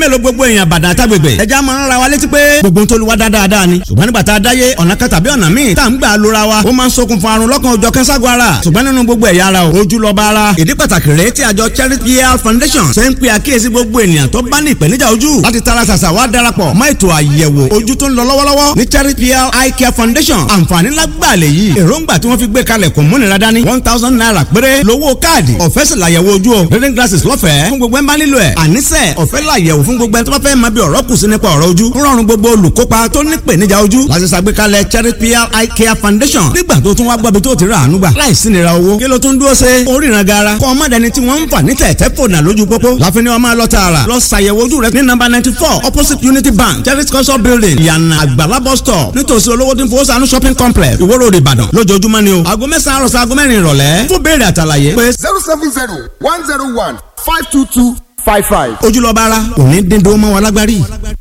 mélòó gbogbo èèyàn bàdà àtàgbègbè ẹja máa ń ra wa létí pé gbogbo ń tolúwa dáadáa ni ṣùgbọ́n nígbà tá a dáyé ọ̀nà kan tàbí ọ̀nà míì tá à ń gbà lóra wa ó máa ń ṣokùnfà àrùn lọ́kàn òjọ̀ kẹ́ńságun ara ṣùgbọ́n nínú gbogbo ẹ̀yà ara ojú lọ́ba ara ìdí pàtàkì rèé tí àjọ Charity Health Foundation ṣe ń pe àkíyèsí gbogbo ènìyàn tó bá ní ìpèníjà ojú láti tara ṣàṣà wá darapọ̀ mọ́ ètò àyẹ̀wò ojú tó ń lọ lọ́wọ́lọ́wọ́ ní Charity Health Eye Care Foundation àǹfààní lágbàlẹ̀ yìí èròǹgbà tí wọ́n fi gbé kalẹ̀ kò múnira dání one thousand naira péré lówó káàdì ọ̀fẹ́ sì làyẹ̀wò ojú o reading glasses lọ́fẹ̀ẹ́ fún gbogbo ẹ̀ ń bá nílò ẹ̀ àníṣe ọ̀fẹ́ làyẹ̀wò fún gbogbo ẹ̀ tó bá fẹ́ máa bí ọ̀rọ̀ kù sí nípa ọ̀rọ̀ ojú ń rọrùn gbogbo olùkópa tó ní ìpèníjà ojú láti ṣàgbékalẹ̀ Charity Eye Care Foundation nígbà tó tún wá gbọ́bi tó ti rà àánú gbà láìsí nira owó kí ló tún dúró ṣe oríran gara kọ́ ọmọ dẹni tí wọ́n ń fà ní tẹ̀tẹ̀ fònà lójú pópó láfin ni wọ́n máa lọ tààrà lọ ṣàyẹ̀wò ojú rẹ ní nọ́mbà ninety four opposite Unity Bank Charity culture building ìyànà àgbàlá bus stop nítòsí olówó tí ń fowó sànú shopping complex Ìwó Road Ìbàdàn lójoojúmọ́ ni o aago mẹ́sàn-án àròsọ aago mẹ́rin ìrọ̀lẹ́ fún béèrè àtàlàyé pé zero seven zero one zero one five two two five five. ojúlọ́ba ara òní dín dó mọ́ wa lágbárí.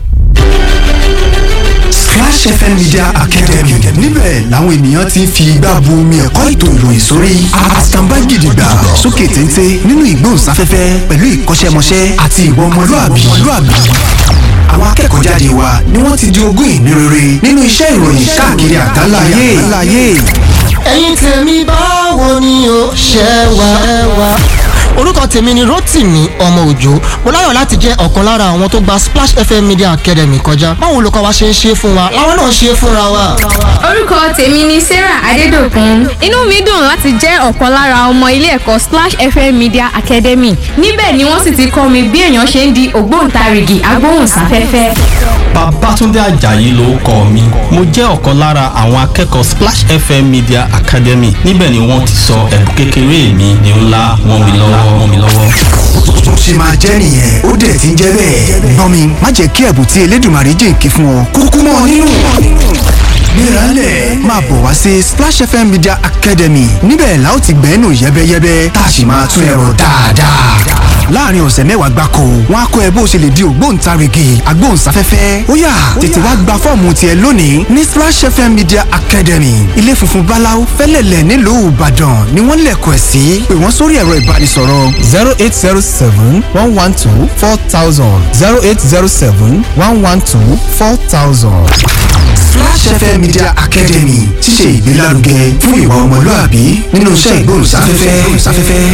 Splash FM Media Academy níbẹ̀ làwọn ènìyàn ti ń fi igbá bu omi ẹ̀kọ́ ètò ìròyìn sórí àtàǹbá gidigba sókè téńté nínú ìgbóhùnsáfẹ́fẹ́ pẹ̀lú ìkọ́ṣẹ́mọṣẹ́ àti ìwọ ọmọlúàbí. àwọn akẹ́kọ̀ọ́ jáde wa ni wọ́n ti di ogún ìní rere nínú iṣẹ́ ìròyìn káàkiri àgbáláyé. ẹ̀yin tèmi báwo ni o ṣe wà. orúkọ tèmi ni Rótìmí ọmọ òjò mo láyọ̀ láti jẹ́ ọ̀kan lára àwọn tó gba Splash FM Media Academy kọjá báwo olùkọ́ wa ṣe ń ṣe fún wa làwọn náà ṣe fúnra wa. orúkọ tèmi ni Sarah Adédòkun inú mi dùn láti jẹ́ ọ̀kan lára ọmọ ilé ẹ̀kọ́ Splash FM Media Academy níbẹ̀ ni wọ́n sì ti kọ́ mi bí èèyàn ṣe ń di ògbóǹtarìgì agbóhùnsáfẹ́fẹ́. Babátúndé Àjàyí ló kọ mi mo jẹ́ ọ̀kan lára àwọn akẹ́kọ̀ọ́ Splash FM Media Academy níbẹ̀ ni wọ́n ti sọ ẹ̀bùn kékeré mi ní ńlá wọ́n mi lọ́wọ́ wọ́n mi lọ́wọ́. tó ṣe máa jẹ́ nìyẹn ó dẹ̀ ti ń jẹ́ bẹ́ẹ̀. gbọ́n mi má jẹ́ kí ẹ̀bùn tí Elédùmarè jìnkí fún ọ kúkú mọ́ ọ nínú. Mírànlẹ̀ máa bọ̀ wá sí Splash FM Media Academy níbẹ̀ la ó ti gbẹ́nu yẹ́bẹ́yẹ́bẹ́ tá a sì máa tún ẹ̀rọ dáadáa. láàrin ọ̀sẹ̀ mẹ́wàá gbáko wọn á kọ́ ẹ bó ṣe lè di ògbóǹtarìgì agbóhùnsáfẹ́fẹ́ ó yá tètè wá gba fọ́ọ̀mù tiẹ̀ lónìí ní Splash FM Media Academy ilé funfun báláú fẹ́lẹ̀lẹ̀ nílùú Ìbàdàn ni wọ́n lẹ̀kọ̀ ẹ̀ sí pé wọ́n sórí ẹ̀rọ ìbánisọ̀rọ̀ zero eight zero seven one one two four thousand zero eight zero seven one one two four thousand. Splash FM Media Academy ti ṣe ìgbélárugẹ fún ìwà ọmọlúàbí nínú iṣẹ́ ìgbóhùnsáfẹ́fẹ́.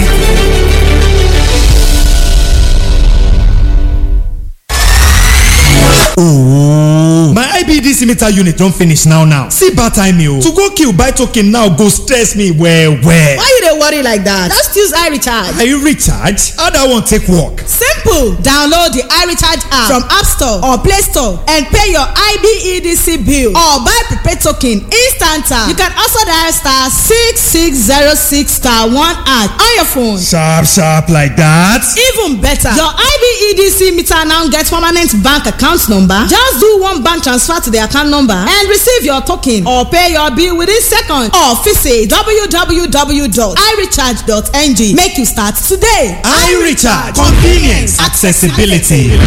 Ooh. My IBDC meter unit don finish now now. See bad time o. To go kill buy token now go stress me well well. Why you dey worry like that? Just use iRecharge. Are you recharge? How that one take work? Simple! Download the iRecharge app from App Store or Play Store and pay your IBEDC bill or buy prepaid token instant. You can also dial star six six zero six star one at on your phone. Sharp sharp like that. Even better, your IBEDC meter now get permanent bank account number. Just do one bank transfer to the account number and receive your token or pay your bill within seconds or visit www.irecharge.ng. Make you start today. iRecharge convenience accessibility.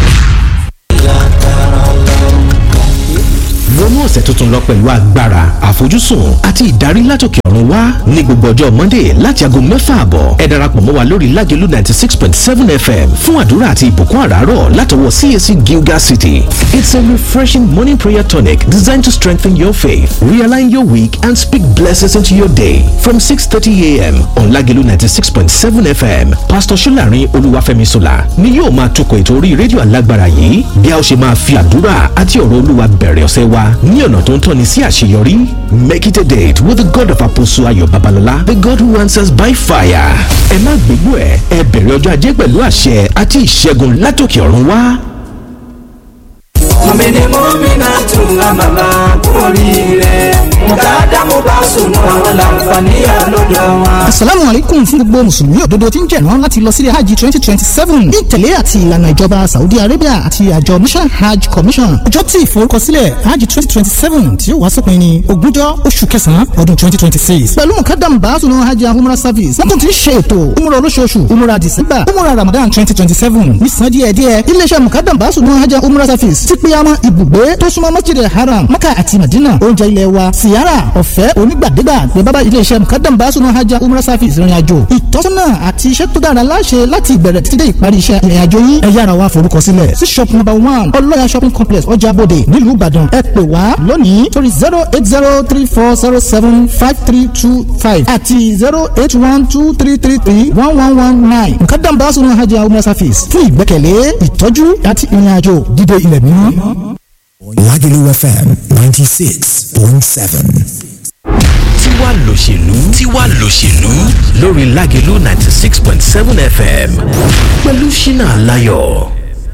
wọnú ọ̀sẹ̀ tuntun lọ pẹ̀lú agbára àfojúsùn àti ìdarí látòkè ọ̀run wá ní gbogbo ọjọ́ monday láti aago mẹ́fà àbọ̀ ẹ darapọ̀ mọ́ wa lórí lágẹ̀lú ninety six point seven fm fún àdúrà àti ìbùkún àràárọ̀ látọwọ́ cac gilgal city it's a refreshing morning prayer tonic designed to strengthen your faith realign your week and speak blessings into your day from six thirty a.m. on lágẹ̀lú ninety six point seven fm pastor solarin olúwàfẹ́mi sola ni yóò máa tukọ̀ ètò orí rédíò alágbára yìí bí a ó ṣe máa fi àdúrà àti ọ̀rọ̀ olúwa bẹ̀rẹ̀ ọ̀sẹ̀ wa ní ọ̀nà tó ń tọ́ni sí àṣeyọrí. Make it a date with the God of Apostle Ayọ̀ Babalọlá, the God who answers by fire. Ẹ má gbégbó ẹ̀, ẹ bẹ̀rẹ̀ ọjọ́ ajé pẹ̀lú àṣẹ àti ìṣẹ́gun látòkè ọ̀run wá. mọ̀mìnì mọ́mìnà tún àmàlà oríire mùtádá mo bá sùn àwọn làǹfààní àlọ́dọ̀ wọn. asalaamu alaikum fún gbogbo mùsùlùmí òdodo tí ń jẹ̀rán láti lọ sílé hajj twenty twenty seven ní ìtẹ̀lé àti ìlànà ìjọba saudi arabia àti àjọ mission hajj commission ọjọ́ tí ìforúkọsílẹ̀ hajj twenty twenty seven tí ó wá sópin ní ogúnjọ́ oṣù kẹsàn-án ọdún twenty twenty six pẹ̀lú mukadam baasunu hajj umrah service wọ́n tún ti ń ṣe ètò umrah olóṣooṣù umrah december umrah ramadan twenty twenty seven nísàn díẹ̀díẹ̀ iléeṣẹ́ mukadam baasunu hajj umrah service ti pé àmọ́ ibùgbé tó súnmọ́ masjid haram maka àti madina oúnjẹ ilé wa síyá umrah ọ̀fẹ́ onígbàdégbà ní bábá iléeṣẹ́ mukadam basunu hajj umrah service ìrìn àjò ìtọ́sọ́nà àti iṣẹ́ tó dára láṣẹ láti ìbẹ̀rẹ̀ títí dé ìparí iṣẹ́ ìrìn àjò yín ẹ yára wá forúkọ sílẹ̀ sí shop number one ọlọ́yà shopping complex ọjà bòde nílùú ìbàdàn ẹ pè wá lónìí torí zero eight zero three four zero seven five three two five àti zero eight one two three three three one one one nine mukadam basunu hajj umrah service fún ìgbẹ́kẹ̀lé ìtọ́jú àti ìrìn àjò dídé ilẹ̀ mímọ́. Lagelu FM 96.7. tiwa lòṣèlú tiwa lòṣèlú lórí Lágelú ninety six point seven FM pẹ̀lú Ṣínà Láyọ̀.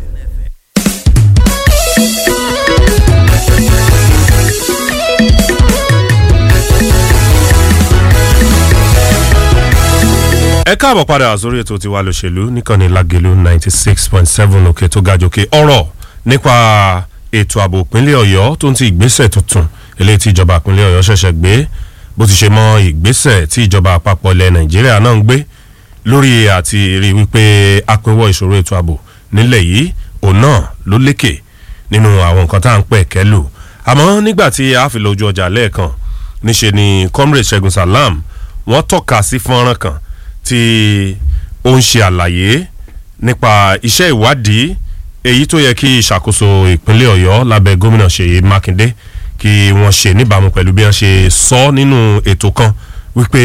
ẹ káàbọ̀ padà sórí ètò tiwa lòṣèlú níkànnì Lágelú ninety six point seven òkè tó ga jòkè ọ̀rọ̀ nípa ètò ààbò ìpínlẹ̀ Ọ̀yọ́ tó ń ti ìgbésẹ̀ tuntun eléyìí tí ìjọba ìpínlẹ̀ Ọ̀yọ́ ṣẹ̀ṣẹ̀ gbé bó ti ṣe mọ ìgbésẹ̀ tí ìjọba àpapọ̀ ilẹ̀ Nàìjíríà náà ń gbé lórí àti rí wípé apínwọ́ ìṣòro ètò ààbò nílẹ̀ yìí òun náà ló lékè nínú àwọn nǹkan tá à ń pẹ̀ kẹ́lù àmọ́ nígbà tí a fi lọ ojú ọjà lẹ́ẹ̀kan níṣe ni comrade Ṣẹ́gun Salam wọ́n tọ́ka sí fọ́nrán kan tí ó ń ṣe àlàyé nípa iṣẹ́ ìwádìí èyí tó yẹ kí ìṣàkóso ìpínlẹ̀ Ọ̀yọ́ lábẹ́ gómìnà Ṣèyí Mákindé kí wọ́n ṣe níbàámu pẹ̀lú bí wọ́n ṣe sọ nínú ètò kan wípé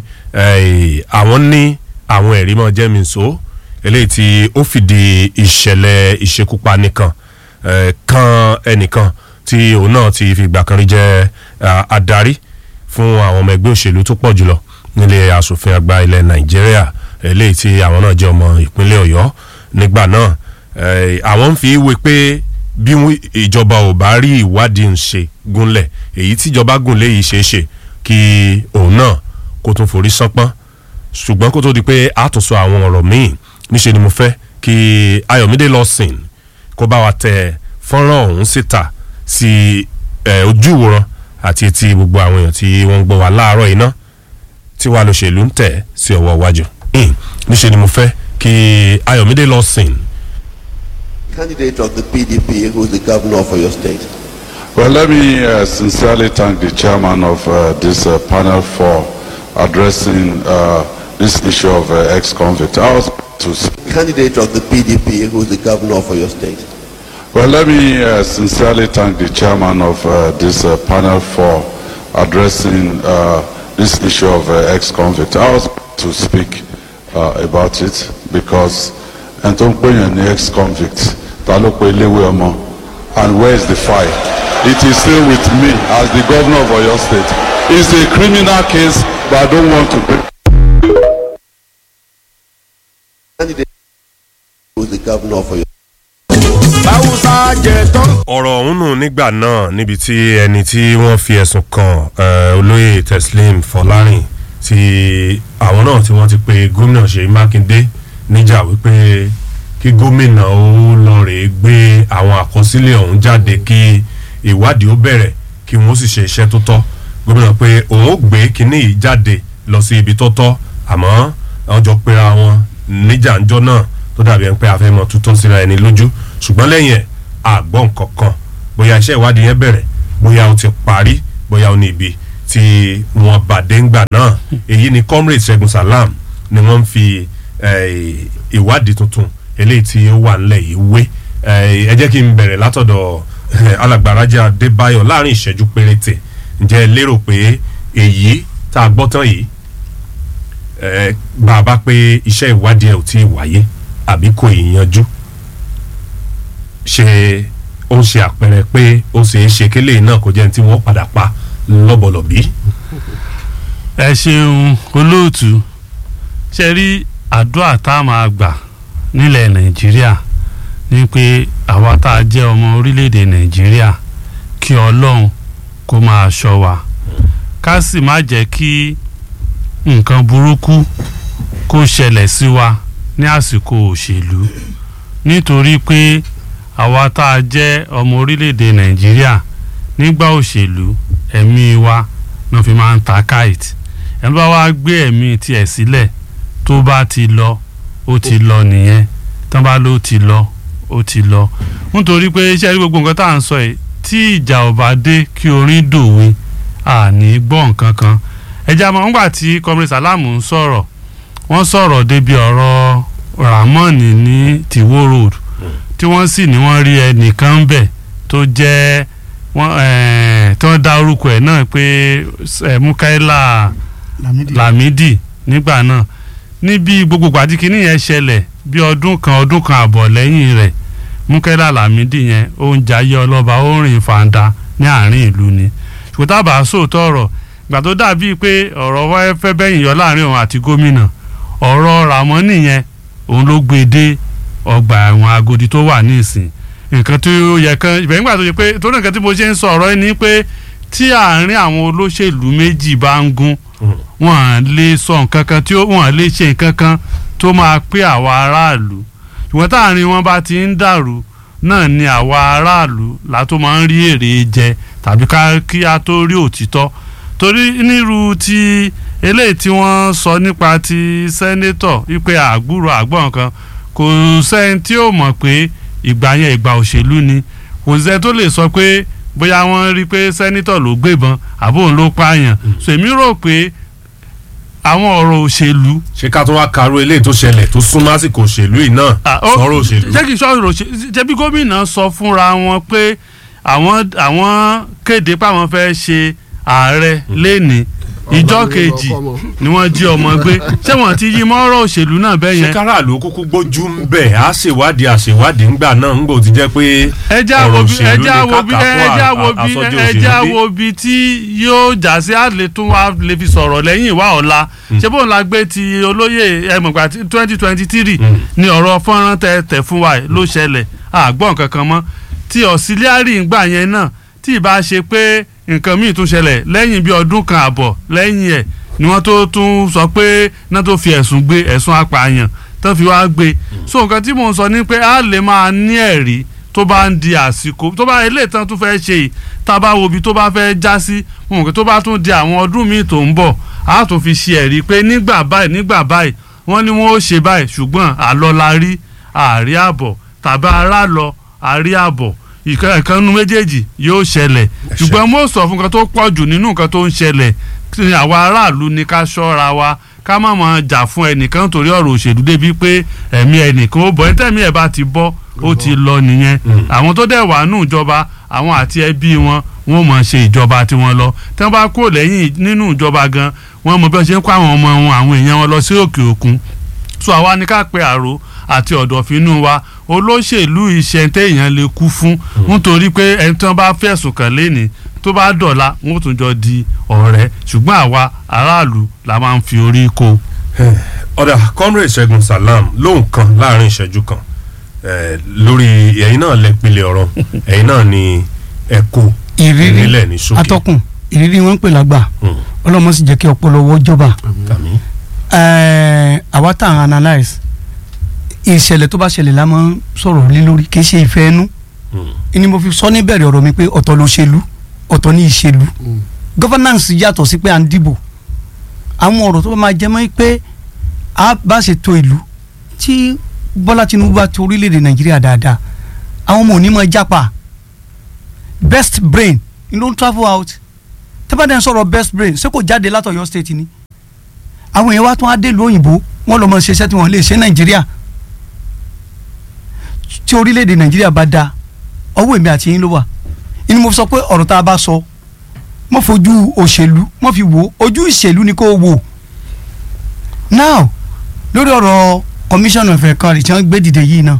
àwọn ní àwọn ẹ̀rí mọ́ jẹ́mìíso eléyìí tí ó fìdí ìṣẹ̀lẹ̀ ìṣekúpani kan kan ẹnìkan tí òun náà ti fìgbà kan rí jẹ́ adarí fún àwọn ọmọ ẹgbẹ́ òṣèlú tó pọ̀ jùlọ nílé asòfin àgbà ilẹ̀ Nàìjíríà eléyìí tí àwọn náà jẹ́ ọmọ ìpínlẹ̀ Ọ̀yọ́ nígbà náà àwọn ń fi wé pé bí ìjọba ò bá rí ìwádìí ń ṣe gúnlẹ̀ èyí tíjọba gúnlẹ̀ yìí ṣeé ṣe kí òun náà kó tún forí sánpọ́n ṣùgbọ́n kó tó di pé àtúnṣe àwọn ọ̀rọ̀ míì níṣe ni mo fẹ́ kí Ayọ̀mídé Lawson kó bá wa tẹ fọ́nrán ọ̀hún síta sí ojú ìwòran àti etí gbogbo àwọn èèyàn tí wọ́n ń gbọ́ wa láàárọ̀ iná tí wàá lọ́ṣèlú ń tẹ̀ sí ọwọ́ iwájú níṣe ni mo fẹ́ kí Ayọ̀mídé Lawson candidate of the PDP who is the governor of your state. Well, let me uh, sincerely thank the chairman of uh, this uh, panel for addressing uh, this issue of uh, ex-convict. I was to Candidate of the PDP who is the governor of your state. well, let me uh, sincerely thank the chairman of uh, this uh, panel for addressing uh, this issue of uh, ex-convict. I was to speak uh, about it because and tó ń pè yàn ní ex-convict ta ló pe iléèwé ọmọ and where is the file it is still with me as the governor of Oyo State it's a criminal case but I don't want to break. Candidate who is the governor of your báwùsà jẹ tán. ọ̀rọ̀ ọ̀hún nù nígbà náà níbi tí ẹni tí wọ́n fi ẹ̀sùn kan olóyè Teslim Fọlárìn tí àwọn náà tí wọ́n ti pe gómìnà Ṣèyí Mákindé níjà wípé kí gómìnà ó lọ rèé gbé àwọn àkọsílẹ̀ ọ̀hún jáde kí ìwádìí ó bẹ̀rẹ̀ kí wọ́n sì ṣe iṣẹ́ tó tọ́ gómìnà pé òun ó gbé kínní yìí jáde lọ sí ibi tó tọ́ àmọ́ àwọn jọ pera wọn níjà ńjọ́ náà tó dàbí ẹni pé àfẹ́mọ̀ tútọ́ síra ẹni lójú ṣùgbọ́n lẹ́yìn ẹ̀ àgbọ̀ nǹkan kan bóyá iṣẹ́ ìwádìí yẹn bẹ̀rẹ̀ bóyá ó ti parí bóyá ó ní ibi tí wọ́n bàdé ńgbà náà èyí ni comrade Ṣẹ́gun Salam ni wọ́n ń fi ìwádìí tuntun eléyìí tí ó wà nílẹ̀ yìí wé ẹ jẹ́ kí n bẹ̀rẹ̀ látọ̀dọ̀ alàgbàrájà Adébáyọ̀ láàrin ìṣẹ́jú péréte ǹjẹ́ ẹ lérò pé èyí tá a gbọ́ tán yìí bàbá pé iṣẹ́ ìwádìí ẹ̀ ò tí ì wáyé àbí kò ì yanjú ṣe ó ń ṣe àpẹẹrẹ pé ó ṣeé ṣe kélé náà kó jẹ́ ní tí wọ́n padà pa lọ́bọ̀lọ́bí. ẹ ṣeun olóòtú ṣe rí àdúrà tá a máa gbà nílẹ̀ nàìjíríà ni pé àwa tá a jẹ́ ọmọ orílẹ̀-èdè nàìjíríà kí ọlọ́run kó máa ṣọ́ wa ká sì má jẹ́ kí nǹkan burúkú kó ṣẹlẹ̀ sí wa ní àsìkò òṣèlú nítorí pé àwa tá a jẹ́ ọmọ orílẹ̀-èdè nàìjíríà nígbà òṣèlú ẹ̀mí wa náà fi máa ń ta káìtì ẹni bá wá gbé ẹ̀mí tiẹ̀ sílẹ̀ tó bá ti lọ ó ti lọ nìyẹn tán bá ló ti lọ ó ti lọ nítorí pé iṣẹ́ rí gbogbo nǹkan tá à ń sọ yìí tí ìjà ò bá dé kí orin dòwe àní gbọ́ nǹkan kan ẹja mọ̀ nígbà tí comrade salamu ń sọ̀rọ̀ wọ́n sọ̀rọ̀ débi ọ̀rọ̀ ramoni ní tiwo road tí wọ́n sì ní wọ́n rí ẹnìkan ń bẹ̀ tó jẹ́ wọ́n eh, tí wọ́n dá orúkọ ẹ̀ náà pé eh, mukaila lamidi nígbà náà níbi gbogbo gbàdíkì yẹn ṣẹlẹ̀ bí ọdún kan ọdún kan àbọ̀ lẹ́yìn rẹ̀ mukaila lamidi yẹn ó ń jayé ọlọ́ba ó ń rìn fàǹdà ní àárín ìlú ni ṣùgbọ́n tá a bá sòótọ́ ọ̀rọ̀ ìgbà tó dàbíi pé ọ̀rọ̀ wáyé fẹ́ bẹ́yìn yọ láàrin òun àti gómìnà ọ̀rọ̀ ramoni yẹn òun ló gbé dé ọgbà ẹ̀wọ̀n agodi tó wà ní ìsìn nǹkan tó yẹ kan ìbẹ̀rẹ̀ nígbà tó yẹ pé torí nǹkan tí mo ṣe ń sọ ọ̀rọ̀ yìí ni pé tí àárín àwọn olóṣèlú méjì bá ń gún wọn à lè sọ nǹkan kan tí wọn à lè ṣe nǹkan kan tó máa pé àwa aráàlú ṣùgbọ́n táàrin wọn bá ti ń dàrú náà ni àwa aráàlú la tó máa ń rí èrè jẹ tàbí ká kí a tó rí òtítọ́ torí nírú ti eléyìí tí wọ́n sọ nípa ti sẹ́nétọ̀ wípé àgbúrò àgbọ̀n kan kò sẹ́ni tí ó mọ̀ pé ìgbà yẹn ìgbà òṣèlú ni kò sẹ́ni tó lè sọ pé bóyá wọ́n rí pé sẹ́nétọ̀ ló gbébọn àbó òun ló pààyàn so èmi rò pé àwọn ọ̀rọ̀ òṣèlú. ṣé ká tó wá karú eléyìí tó ṣẹlẹ̀ tó súnmọ́ àsìkò òṣèlú yìí náà sọ̀rọ̀ òṣèlú. jẹ́ kí n sọ̀rọ̀ òṣèlú jẹ́ bí gómìnà sọ fúnra wọn pé àwọn àwọn kéde pé àwọn fẹ́ ṣe ààrẹ lẹ́ni ìjọ kejì ni wọ́n jí ọmọ gbé ṣé wọ́n ti yí mọ́rọ̀ òṣèlú náà bẹ́ẹ̀ yẹn. ṣé káràlú kúkú gbójú ń bẹ̀ á ṣèwádìí àṣèwádìí ńgbà náà ń gbò ti jẹ́ pé ọ̀rọ̀ òṣèlú ní kàkà fún àsọjú òṣèlú ẹjẹ́ wo bi tí yóò já sí àlè tún wá lè fi sọ̀rọ̀ lẹ́yìn ìwà ọ̀la ṣé bóun la gbé ti olóyè ẹ̀mọ̀gbà twenty twenty three ni ọ̀rọ̀ fọ́nrán tẹ tẹ̀ fún wa ló ṣẹlẹ̀ àgbọ̀n kankan mọ́ ti ọ̀sílíárì ńgbà yẹn náà tí ì bá ṣe pé nǹkan míì tún ṣẹlẹ̀ lẹ́yìn bí ọdún kan àbọ̀ lẹ́yìn ẹ̀ ni wọ́n tó tún sọ pé náà tó fi ẹ̀sùn gbé ẹ̀sùn apààyàn tó fi wá gbé so nǹkan tí mò ń sọ ni pé a lè máa ní ẹ̀rí tó bá ń di àsìkò tó bá eléyìí tán tún fẹ́ ṣe yìí tá a bá wo ibi tó bá fẹ́ já sí mo mọ̀ pé tó bá tún di àwọn ọdún míì tó ń bọ̀ a tún fi ṣe ẹ̀rí pé nígbà báyìí nígbà báyìí wọ́n ní wọ́n ó ṣe báyìí ṣùgbọ́n àlọ́ la rí àárí àbọ̀ tàbí ará lọ àárí àbọ̀ ìkànnì méjèèjì yóò ṣẹlẹ̀ ṣùgbọ́n mo sọ fún nǹkan tó pọ̀ jù nínú nǹkan tó ń ṣẹlẹ̀ àwa aráàlú ni ká ṣọ́ra wa ká má máa jà fún ẹnìkan torí ọ̀rọ̀ òṣèlú débi pé ẹ̀mí ẹnìkan ó bọ̀ ẹ́ tẹ̀mí ẹ̀ bá ti bọ́ ó ti lọ nìyẹn àwọn tó dẹ̀ wà nù ìjọba àwọn àti ẹbí wọn wọn mọ̀ ṣe ìjọba tiwọn lọ tí wọ́n bá kúrò lẹ́yìn nínú ìjọba gan wọ́n mọ̀ bí wọ́n ṣe ń kó àwọn ọmọ wọn àwọn èèyàn wọn lọ sí òkè òkun so àwa ni ká pe àrò àti ọ̀dọ̀fínú wa olóṣèlú iṣẹ́ téèyàn lè kú fún nítorí pé ẹni tí wọ́n bá fẹ̀sùn kàn léni tó bá dọ̀la wọ́n tún jọ di ọ̀rẹ́ ṣùgbọ́n àwa aráàlú la máa ń fi orí kó. ọ̀dà comrade ṣẹ́gun salam lóhùn kan láàrin ìṣẹ́jú kan lórí ẹ̀yin náà lẹ pilẹ̀ ọ̀rọ̀ ẹ̀yin náà ni ẹ kó nílẹ̀ ní ṣókè. atọ́kùn ìrírí wọn ń pè lágbà ọlọ́mọ sì jẹ́ kí ọpọlọ wọ́ jọba àwa tá à ń analyse ìṣẹ̀lẹ̀ tó bá ṣẹlẹ̀ la máa ń sọ̀rọ̀ lé lórí kì í ṣe ìfẹ́ ẹnu ni mo fi sọ níbẹ̀rẹ̀ ọ̀rọ̀ mi pé ọ̀tọ̀ ló ṣèlú ọ̀tọ̀ ní ìṣèlú governance yàtọ̀ sí pé à ń dìbò àwọn ọ̀rọ̀ tó bá máa jẹ́ mọ́ pé a bá ṣe to ìlú tí Bọ́lá Tinubu bá to orílẹ̀-èdè Nàìjíríà dáadáa àwọn ọmọ òní máa jápa best brain ni ló ń travel out tẹ́bàdàn sọ̀rọ̀ best brain ṣé kò jáde látọ̀yọ́ state ni àwọn èèyàn wa tún á dé ìlú òyìnbó wọ́n lọ́ mọ ṣiṣẹ́ tí wọ́n lè ṣe Nàìjíríà tí orílẹ̀-èdè nàìjíríà bá da ọwọ́ èmi àti yín ló wà inú mo sọ pé ọ̀rọ̀ tá a bá sọ mo fojú òṣèlú mo fi wò ojú ìṣèlú ni kò wò now lórí ọ̀rọ̀ commission of ẹ̀kọ́ tí wọ́n gbé dìde yìí náà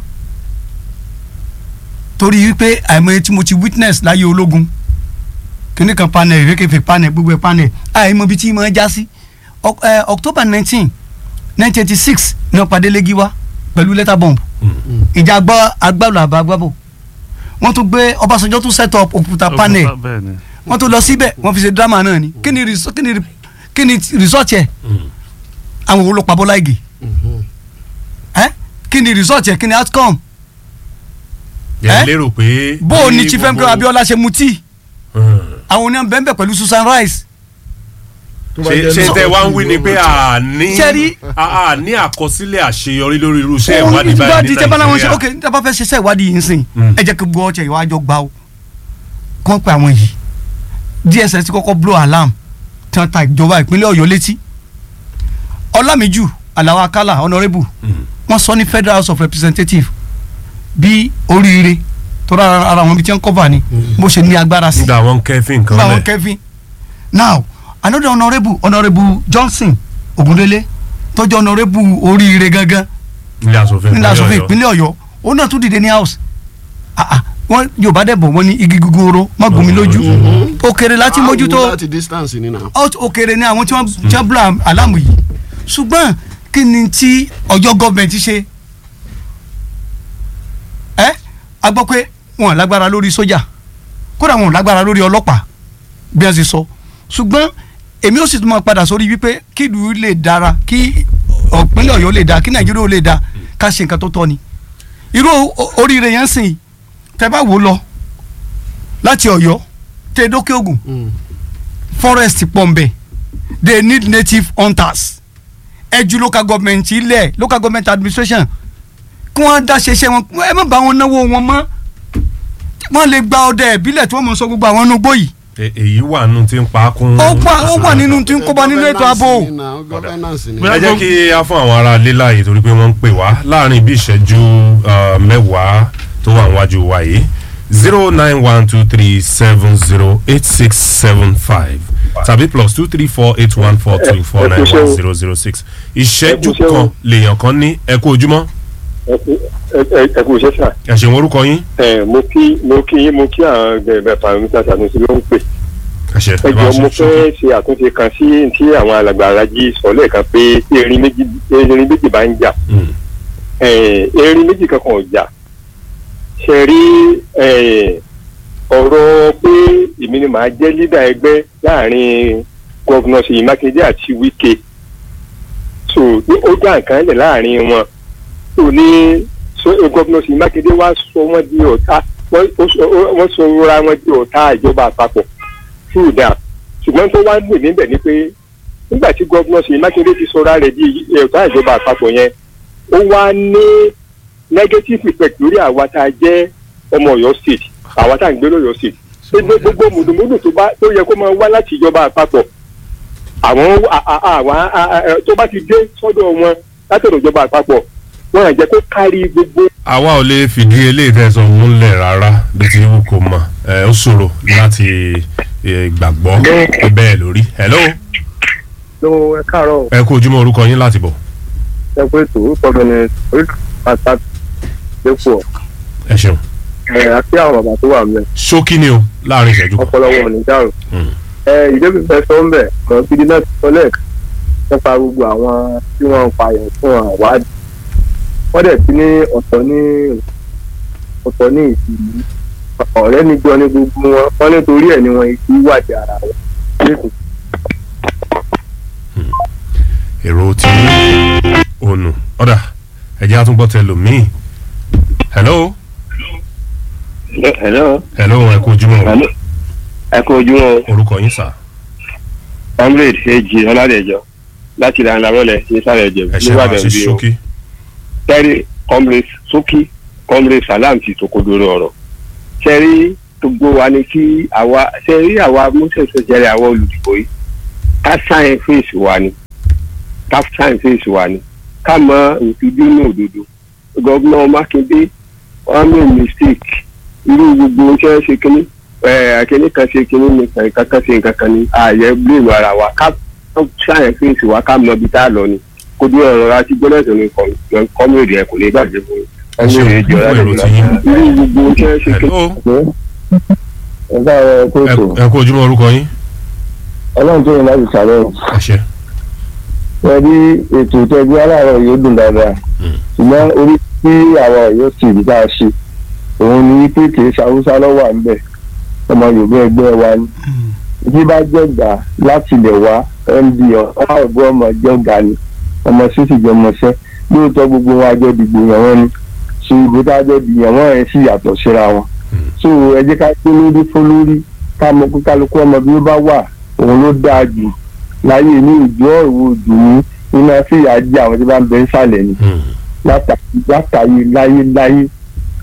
torí wípé àìmọye tí mo ti witness láyé ológun kíní kan panel ìrékèfé panel gbogbo ẹ̀ panel àìmọ̀ ibi tí mo ń já sí October nineteen nineteen eighty six ní ọ̀pàdé lẹ́gí wá pẹ̀lú letter bomb ìjà agbá agbálò àbá agbábò wọ́n tún gbé Ọbásanjọ́ tún set up òkúta panel wọ́n tún lọ síbẹ̀ wọ́n fi ṣe drama náà ni kí ni kí ni kí ni result yẹ àwọn wo ló pa Bọ́lá Ìgè ẹ kí ni result yẹ kí ni outcome ẹ lérò pé. bó o ní Chief Mko Abiola ṣe mutí àwọn oníyàn bẹ́ẹ̀ bẹ́ẹ̀ pẹ̀lú Susan Rice ṣe ṣe tẹ wá ń wí ni pé a ní a ní àkọsílẹ̀ àṣeyọrí lórí irú iṣẹ́ ìwádìí báyìí ní nàìjíríà. ok tí a bá fẹ́ ṣiṣẹ́ ìwádìí yìí ń sìn ẹ jẹ́ kí gbọ́ ọ̀chẹ̀ ìwájọ́ gbà ó kàn pé àwọn yìí dss ti kọ́kọ́ blow alarm tí wọ́n ta ìjọba ìpínlẹ̀ ọ̀yọ́ létí ọlámíjù aláwa akálà honourable wọ́n sọ ní federal house of representatives bí oríire tó rà ara wọn bí tí wọ́n cover ni bó ṣe ní agbára sí. nígbà wọn kẹfìn kan nígbà wọn lẹ kẹfìn now another honourable honourable johnson ogundele tó jẹ́ honourable oríire gangan nílẹ̀ asòfin nílẹ̀ asòfin ìpínlẹ̀ ọ̀yọ́ òun náà tún dìde ní house Ah, ah, wọ́n yorùbá dẹ̀ bọ̀ wọ́n ní igi gogoro má gún mi lójú ó kéré láti mójútó láti distance ni na. ó ó kéré ní àwọn tí wọ́n tí wọ́n búra alámù yìí ṣùgbọ́n kí ni tí ọjọ́ gọ́ọ̀mẹ̀ntì ṣe ẹ́ a gbọ́ pé wọn ò lágbára lórí sójà kódà wọn ò lágbára lórí ọlọ́pàá bí wọ́n ṣe sọ ṣùgbọ́n èmi ó sì tún máa padà sórí wípé kí ìlú lè dára kí ìpínlẹ̀ ọ̀yọ́ lè dáa kí nàìjíríà ó lè dáa ká ṣe nǹkan tó tọ́ ni irú o- oríire yẹn sìn tẹ bá wò ó lọ láti ọ̀yọ́ tẹ dókè ògùn forest pọ̀nbẹ they need native hunters ẹjú local government ilẹ̀ local government administration kí wọ́n dá ṣeṣẹ́ wọn ẹ má bá wọn náwó wọn mọ́ wọ́n lè gba ọdẹ ìbílẹ̀ tí wọ́n mọ̀ sọ gbogbo àwọn nugbó yìí E- èyí wà nù tí ń pa á kún. ó wà ó wà nínú tí ń kóbá nínú ètò ààbò ẹ jẹ́ kí a fún àwọn ará ilé láàyè torí pé wọ́n ń pè wá láàrin bí ìṣẹ́jú uh, mẹ́wàá tó wà níwájú wa yìí zero nine one two three seven zero eight six seven five tàbí plus two three four eight one four two four nine one zero zero six ìṣẹ́jú kan lèèyàn kan ní ẹ kú ojúmọ́ ẹ kú iṣẹ́ sà. ẹ ṣeun orúkọ yín. ẹ mo kí mo kí yín mo kí àwọn bẹ̀rẹ̀ mr sanusi ló ń pè. ẹ ṣe ẹ jọ mo fẹ́ ṣe àtúnṣe kan sí tí àwọn alàgbà alájí sọ lẹ́ẹ̀kan pé tí erin méjì erin méjì bá ń jà ẹ, erin méjì kankan ò jà ṣe rí ẹ, ọ̀rọ̀ pé èmi ni màá jẹ́ lídà ẹgbẹ́ láàrin gọ́vnọ̀ ṣèyí mákindé àti wíkẹ́ so ní ó dá nǹkan lẹ̀ láàrin wọn tó ní so gómìnà sí mákindé wá sọ wọn di ọ̀tá wọ́n ó sọ- ó- wọ́n sọ ra wọn di ọ̀tá ìjọba àpapọ̀ fún ìdá ṣùgbọ́n tó wá ń lè níbẹ̀ ni pé nígbà tí gómìnà sí mákindé ti sọra rẹ̀ di ọ̀tá ìjọba àpapọ̀ yẹn ó wá ní negative effect lórí àwa tá a jẹ́ ọmọ ọ̀yọ́ state àwa tá a ń gbé lọ́yọ́ state gbogbo gbogbo mùdùmùdù tó bá tó yẹ kó máa wá láti ìjọba àpapọ̀ àwọn a- a- àwọn a- a- a- tó bá ti dé sọ́dọ̀ wọn látọ̀dọ̀ ìjọba àpapọ̀ wọn à jẹ́ kó kárí gbogbo àwa ò lè fìdí eléyìí tẹ̀sán múlẹ̀ rárá bí ti wù kó mọ̀ ẹ ó ṣòro láti eh, gbàgbọ́ pé bẹ́ẹ̀ lórí. hello ló ẹ káàárọ̀ ẹ kú ojúmọ́ orúkọ yín láti bọ̀. ẹ pé tó orúkọ mi ni oríkì pàtàkì lẹ́kọ̀ọ́ ẹ ṣeun. ẹ àti àwọn bàbá tó wà mẹ́ ṣókí ni o láàrin ìṣẹ́jú kan. ọpọlọ wọn ò ní dàrú. ẹ ìdébí fẹ́ sọ ń bẹ̀ mọ̀ gidi náà ti sọ lẹ́ẹ̀kan nípa gbogbo àwọn tí wọ́n ń payàn fún àwádìí wọ́n dẹ̀ ti ní ọ̀tọ̀ ní ọ̀tọ̀ ní ìsìlú ọ̀rẹ́ níjọ ní gbogbo wọn wọ́n nítorí ẹ̀ ni wọ́n ti wádìí ara wọn lẹ́kọ̀ọ́ èrò tí ònù ọ̀dà ẹ̀jẹ̀ àtúngbọ̀ tẹ lòmíì. hello. hello. hello ẹ kú ojúmọ́ o. ẹ kú ojúmọ́ o. orúkọ yín sà. comrade èjì ọládẹjọ láti ìlànà rọlẹ ní sáré ẹjẹ ẹ ṣe máa ṣe ṣókí. tẹ́rí comrade sókí comrade salam ti tòkodoro ọ̀rọ̀ tẹ́rí gbogbo wa ni kí àwa tẹ́rí àwa moses jẹ́rẹ̀ àwa olùdìbò yìí ká sáyẹn fèsì wa ni ká sáyẹn fèsì wa ni ká mọ òtúdú ní òdodo gọ́vnà mákindé wọ́n mú mistake irú gbogbo iṣẹ́ ṣe kínní ẹ̀ kínní kan ṣe kínní nìkan nǹkan kan ṣe nǹkan kan ní ààyè blame ara wa ká sáyẹn fèsì wa ká mọ ibi tá a lọ ni kó dúró ọ̀rọ̀ láti gbọ́dọ̀ tó ní kọ́mọ̀dé ẹ̀ kò lè bàjẹ́ fún ẹ ṣeun mi. fún èrò tí yín. irú gbogbo iṣẹ́ ṣe kínní. ẹ bá ẹ kó ètò ẹ kú ojúmọ́ orúkọ yín. ọlọ́run tó yẹ láti sàlẹ̀ ẹ ṣe. ẹbí ètò ìtọ́jú aláàárọ̀ yóò dùn dáadáa ṣùgbọ́n orí tí àwọn yóò sì rí bá a ṣe òun ni wípé kì í ṣàwùsá lọ́wọ́ à ń bẹ̀ ọmọ yorùbá ẹgbẹ́ wa ni bí bá jẹ́gbà láti ilẹ̀ wá md ọ̀hún ọ̀gbọ́n ọmọ jẹ́gbà ni ọmọ sísì jẹ́ ọmọọṣẹ́ lóòótọ́ gbogbo wọn àjọ dìgbò yàn wọ́n ni ṣe ìbò tá a jọ dìyàn wọ́n yẹn sì yàtọ̀ síra wọn so ẹ jẹ́ ká pé lórí fún lórí ká mọ kó kálukú ọmọ bí ó bá wà òun ló dáa jù láyé ní ìjọ òwò òdù ní iná fìyà jẹ àwọn tí bá ń bẹ nsàlẹ̀ ni látàyè láyé láyé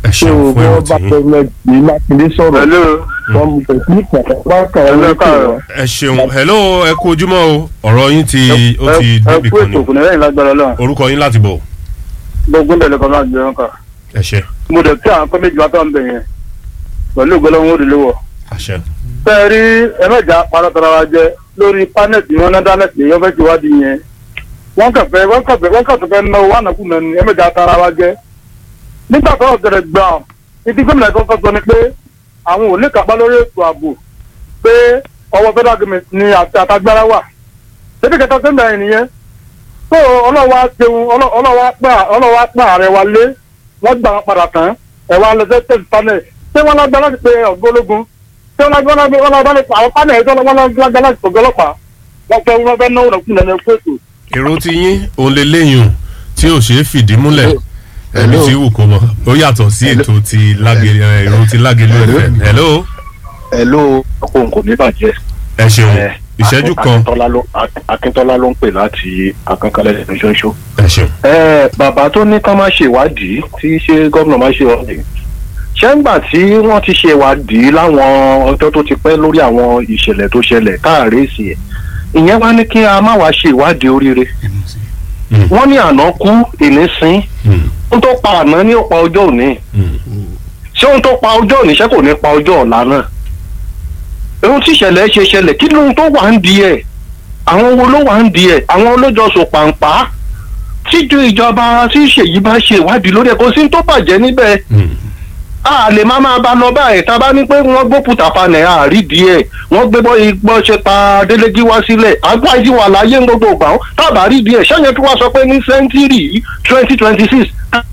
ṣe o bọ́ bá pẹ́ẹ́mẹ́ ní mákindé sọ̀rọ̀ wọ́n mú pẹ̀lú ìpàdé bá kàn án lókè wọn. ẹ ṣeun hello ẹ kú ojúmọ́ o ọ̀rọ̀ yín ti ó ti débi kan ni ètò òkùnrin lẹ́yìn lágbára ọlọ́run orúkọ yín láti bọ̀ gbogbo ńlẹ̀ lọ́kọ̀ máa gbẹ̀rún kan. ẹ ṣe mo dẹ̀ kí àwọn kọ́méjì wá tọ́ ń bẹ̀ yẹn pẹ̀lú ìgbọ́lọ́wọ́ ó délé wọ̀. àṣẹ. bẹ́ẹ̀ rí ẹ̀mẹ́jà parọ́tara wa jẹ lórí pánẹ́ẹ̀tì wọn náà dánẹ́ẹ̀tì yẹn fẹ́ ti wádìí yẹn wọ́n kẹfẹ́ wọ́n kẹfẹ́ wọ́n kẹfẹ́ fẹ́ náwó wọn ànàkú mẹ́rin ẹ̀mẹ́jà tara wa jẹ. nígbà tó ọ̀gẹ̀rẹ̀ gbà ìdí gómìnà kọ́kọ́ sọ ni pé àwọn ò ní kápá lórí ètò ààbò pé ọwọ́ federal government ni àtagbára wà ṣébí kẹta tó ń bẹ̀rẹ̀ nìyẹn tó ọlọ́wà ṣeun ọlọ́wà pa ààrẹ wa lé wọ́n gbà wọn padà tán ẹ̀wà lọ́sẹ̀ tẹ̀sí panel ṣé wọ́n lágbá láti pe ọ̀gbọ́n ológun ṣé wọ́n lágbá láti wọ́n lágbá láti àwọn panel tó wọ́n lágbá láti ọ̀gbọ́n ọlọ́pàá wọ́n fẹ́ wọ́n fẹ́ náwó nàkúnlẹ̀ ní ẹ̀kú ètò. èrò ti yín òun lè léyìn tí ò ṣeé fìdí múlẹ̀ ẹ̀mí tí wù kó mọ̀ ó yàtọ̀ sí ètò ti lágẹ̀lú èrò ti lágẹ̀lú ẹ̀fẹ̀ hello. hello ọkọ nǹkan ní bàjẹ́. ẹ ṣeun ìṣẹ́jú kan. akíntọ́lá ló ń pè láti akánkalẹ̀ ṣoṣo. ẹ ṣeun. ẹ bàbá tó ní ká má ṣe ìwádìí tí ṣé gómìnà má ṣe ìwádìí ṣé ń gbà tí wọ́n ti ṣe ìwádìí láwọn ọjọ́ tó ti pẹ́ lórí àwọn ìṣẹ̀lẹ̀ tó ṣẹlẹ̀ káàárẹ̀sì ẹ̀ ìyẹn wá ní kí a má wá ṣe ìwádìí oríire wọ́n ní àná kú ìní sin ohun tó pa àná ní ó pa ọjọ́ òní ṣé ohun tó pa ọjọ́ òní ṣé kò ní pa ọjọ́ ọ̀la náà ohun tí ìṣẹ̀lẹ̀ ṣe ṣẹlẹ̀ kí lóhun tó wà ń di ẹ̀ àwọn wo ló wà ń di ẹ̀ àwọn olójọsọ pàǹpá tíjú ìjọba tí ìṣèyí bá ṣe ìwádìí lórí ẹ̀ kò sí tó bàjẹ́ níbẹ̀ a lè má máa bá lọ báyìí tá a bá ní pé wọ́n gbókùtà panẹ̀ àárí díẹ̀ wọ́n gbé bọ́ igbó ṣe pa délégi wá sílẹ̀ àgbà ìdí wà láyé ń gbogbo ìgbà tábà rí díẹ̀ ṣẹ́yìn tí wọ́n sọ pé ní sẹ́ńtírì twenty twenty six.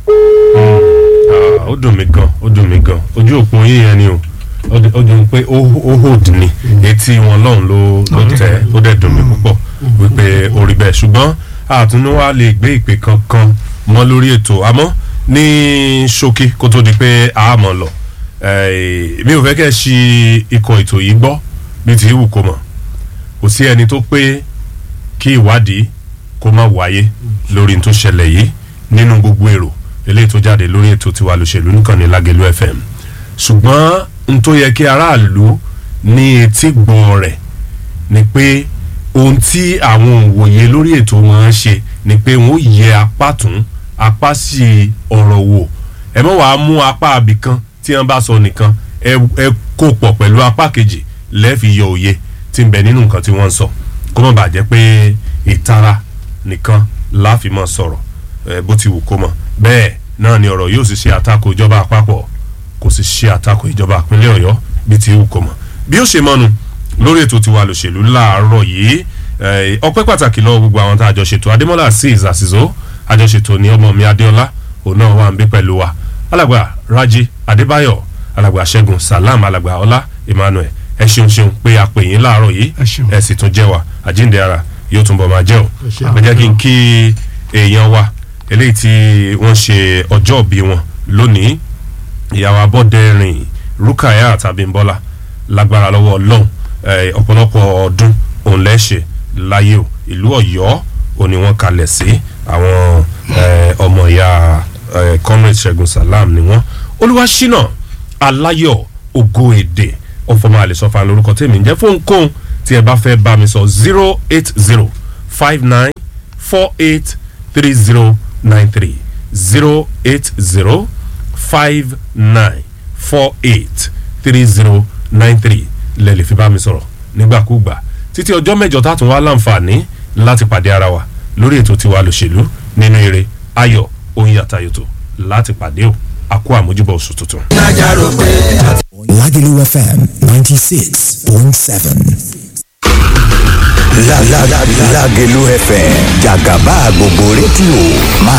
ó dùn mí gan ó dùn mí gan ojú òpó yín yẹn ni o ó dùn pé ó hold ni etí wọn lọ́hùn ló ló tẹ̀ ó dẹ̀ dùn mí púpọ̀ wípé orí bẹ́ẹ̀ ṣùgbọ́n àtúnúwá lè gbé ìpè kankan mọ́ lórí ètò àmọ́ ní ṣókí kó tó di pé a mọ̀ lọ mi ò fẹ́ kẹ́ ṣi ikọ̀ ètò yìí gbọ́ bí ti wù kó mọ̀ kò sí ẹni tó pé kí ìwádìí kó má wáyé lórí tó ṣẹlẹ̀ yìí nínú gbogbo èrò eléyìí tó jáde lórí ètò tiwa lòṣèlú nìkan ní lágẹ̀lú fm ṣùgbọ́n n tó yẹ kí aráàlú ní etí gbọ́n rẹ̀ ni pé ohun tí àwọn òwòye lórí ètò máa ń ṣe ni pé wọ́n yẹ apá tún apá sí ọ̀rọ̀ wò ẹ mọ̀ wàá mú apá abìkan tí wọ́n bá sọ nìkan ẹ kó pọ̀ pẹ̀lú apá kejì lẹ́ẹ̀fi yọ òye tí ń bẹ nínú nǹkan tí wọ́n ń sọ kó má bàa jẹ́ pé ìtara nìkan láàfin mọ́ sọ̀rọ̀ ẹ bó ti wù kó mọ̀ bẹ́ẹ̀ náà ni ọ̀rọ̀ yóò sì ṣe àtakò ìjọba àpapọ̀ kò sì ṣe àtakò ìjọba ìpínlẹ̀ ọ̀yọ́ bí ti wù kó mọ̀ bí ó ṣe mọ́nu lórí ètò tiwa lòṣèlú láàárọ̀ yìí ọpẹ́ pàtàkì lọ́wọ́ gbogbo àwọn tá a jọ ṣètò adémọ́lá azeez àṣìṣó àjọṣètò ní ọmọ mi adéọlá òun náà wà ń bí pẹ̀lú wa alàgbà raji adébáyọ̀ alàgbà ṣẹ́gun salam alàgbà ọlá emmanuel ẹ ṣeun ṣeun pé a pè yín láàárọ̀ yìí ẹ sì tún jẹ́ wa àjíǹde ara yóò tún bọ̀ máa jẹ́ o ẹ jẹ́ kí n kí èèyàn wa eléyìí tí wọ́n ṣe ọjọ́ òbí wọn lónìí ìyàwó abọ́dẹ̀rìn rúkàyà tàbí nbọ́lá lágbára lọ́wọ́ ọlọ́run ọ̀pọ̀lọpọ̀ ọdún òun lẹ́ṣẹ̀ láyé o ìlú ọ̀yọ́ òní wọ́n kalẹ̀ sí àwọn ọmọ ìyá comrade ṣẹ́gun salam ni wọ́n olúwaṣínà aláyọ̀ ògo èdè ọ̀fọ̀mọ́ àlẹ́sọ̀fà lórúkọ tèmi ń jẹ́ fóun kóun tí ẹ bá fẹ́ bá mi sọ zero eight zero five nine four eight three zero nine three zero eight zero five nine four eight three zero nine three lẹ́lẹ̀ fi bá mi sọ̀rọ̀ nígbàkúgbà títí ọjọ́ mẹ́jọ tá a tún wá láǹfààní láti pàdé ara wa lórí ètò tiwa lòṣèlú nínú eré ayọ̀ oyin àtayọ̀tò láti pàdé o a kó àmójúbọ̀ oṣù tuntun. Lagelu FM 96.7. Lágẹ̀lú FM jàgàbá gbogbo rédíò máa